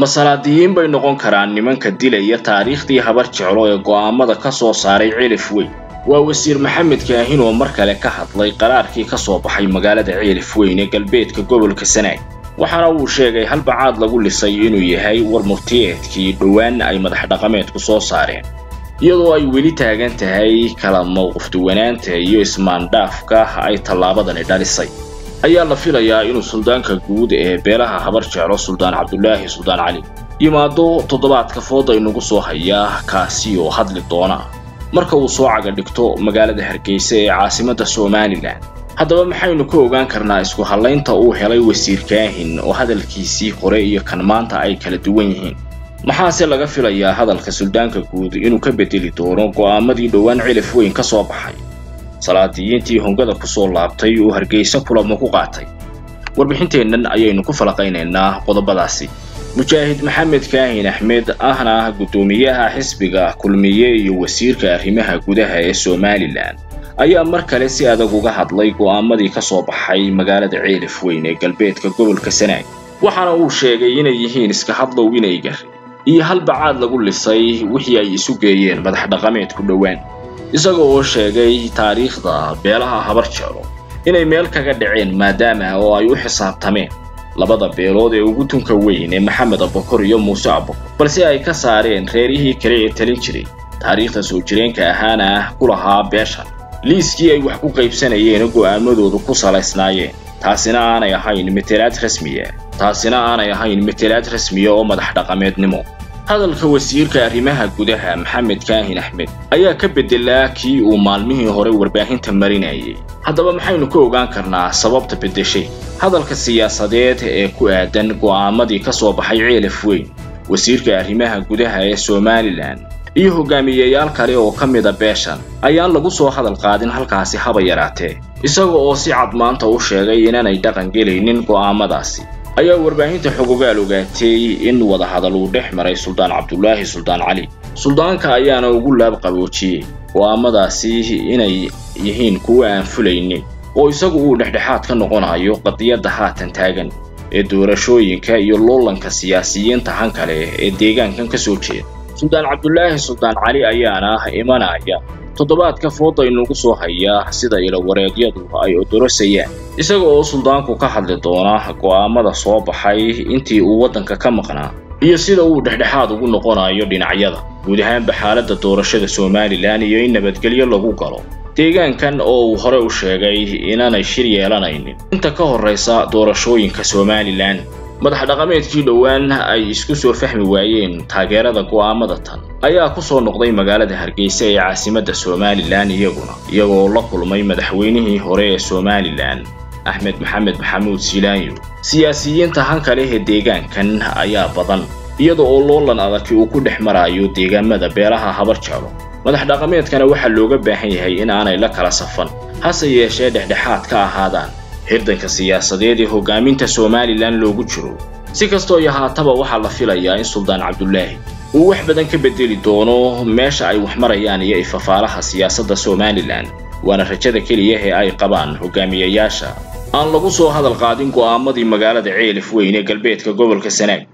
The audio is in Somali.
ma salaadiyiin bay noqon karaan nimanka dilaya taariikhdii habar jeclo ee go'aamada ka soo saaray cilif weyn waa wasiir maxamed kaahin oo mar kale ka hadlay qaraarkii ka soo baxay magaalada cilif weyn ee galbeedka gobolka sanaag waxaana uu sheegay halbacaad lagu lisay inuu yahay war murtiyeedkii dhowaan ay madax dhaqameedku soo saareen iyadoo ay weli taagan tahay kala mowqifduwanaanta iyo ismaandhaafka ay tallaabadani dhalisay ayaa la filayaa inuu suldaanka guud ee beelaha habar jeclo suldaan cabdulaahi suldaan cali yimaado toddobaadka fooda inugu soo hayaa kaasi oo hadli doona marka uu soo caga dhigto magaalada hargeysa ee caasimadda somalilan haddaba maxaynu ka ogaan karnaa isku hallaynta uu helay wasiir kaahin oo hadalkiisii hore iyo kan maanta ay kala duwan yihiin maxaase laga filayaa hadalka suldaanka guud inuu ka bedeli doono go'aamadii dhowaan cilif weyn ka soo baxay salaadiyiintii hongada ku soo laabtay uu hargeysa kulamo ku qaatay warbixinteennan ayaynu ku falaqaynaynaa qodobadaasi mujaahid maxamed kaahin axmed ahna guddoomiyaha xisbiga kulmiye iyo wasiirka arrimaha gudaha ee somalilan ayaa mar kale si adag uga hadlay go'aamadii ka soo baxay magaalada ceelif weyn ee galbeedka gobolka sanaag waxaana uu sheegay inay yihiin iska hadlow inay gari iyo halbacaad lagu lisay wixii ay isu geeyeen madax dhaqameedku dhowaan isaga oo sheegay taariikhda beelaha habar jeclo inay meel kaga dhaceen maadaama oo ay u xisaabtameen labada beelood ee ugu tunka weyn ee maxamed abakor iyo muuse abakor balse ay ka saareen reerihii kale ee talin jiray taariikhda soo jireenka ahaana ku lahaa beeshan liiskii ay wax ku qaybsanayeen go'aamadoodu ku salaysnaayeen taasina aanay ahayn matelaad rasmiya taasina aanay ahayn matelaad rasmiya oo madax dhaqameednimo hadalka wasiirka arrimaha gudaha maxamed kaahin axmed ayaa ka beddelaa kii uu maalmihii hore warbaahinta marinayay haddaba maxaynu ka ogaan karnaa sababta beddeshay hadalka siyaasadeed ee ku aadan go'aamadii ka soo baxay ceelaf weyn wasiirka arrimaha gudaha ee somalilan iyo hogaamiyeyaal kale oo ka mida beeshan ayaan lagu soo hadal qaadin halkaasi haba yaraatee isaga oo si cad maanta u sheegay inaanay dhaqan gelaynin go'aamadaasi ayaa warbaahinta xogogaal ogaatay in wadahadal uu dhex maray suldaan cabdulaahi suldaan cali suldaanka ayaana ugu laab qaboojiyey go'aamadaasi inay yihiin kuwo aan fulaynin oo isagu uu dhexdhexaad ka noqonayo qadiyadda haatan taagan ee doorashooyinka iyo loolanka siyaasiyiinta hanka leh ee deegaankan ka soo jeeda suldaan cabdulaahi suldaan cali ayaana imanaya toddobaadka fooda inugu soo hayaa sida ilawareedyadu ay odorosayaan isaga oo suldaanku ka hadli doona go'aamada soo baxay intii uu waddanka ka maqnaa iyo sida uu dhexdhexaad ugu noqonayo dhinacyada guud ahaanba xaaladda doorashada somalilan iyo in nabadgelyo lagu galo deegaankan oo uu hore u sheegay inaanay shir yeelanaynin inta ka horraysa doorashooyinka somalilan madax dhaqameedkii dhowaan ay isku soo fahmi waayeen taageerada go'aamada tan ayaa ku soo noqday magaalada hargeysa ee caasimadda somalilan iyaguna iyagoo la kulmay madaxweynihii hore ee somalilan axmed maxamed maxamuud silaanyo siyaasiyiinta hanka leh ee deegaankan ayaa badan iyada oo loolan adagi uu ku dhex marayo deegaamada beelaha habar jeclo madax dhaqameedkana waxaa looga baahan yahay in aanay la kala safan hase yeeshee dhexdhexaad ka ahaadaan hirdanka siyaasadeed ee hogaaminta somalilan loogu jiro si kastoo iyo haataba waxaa la filayaa in suldaan cabdulaahi uu wax badan ka bedeli doono meesha ay wax marayaan iyo ifafaalaha siyaasadda somalilan waana rajada keliya ee ay qabaan hogaamiyayaasha aan lagu soo hadal qaadin go'aamadii magaalada ceelif weyn ee galbeedka gobolka sanaag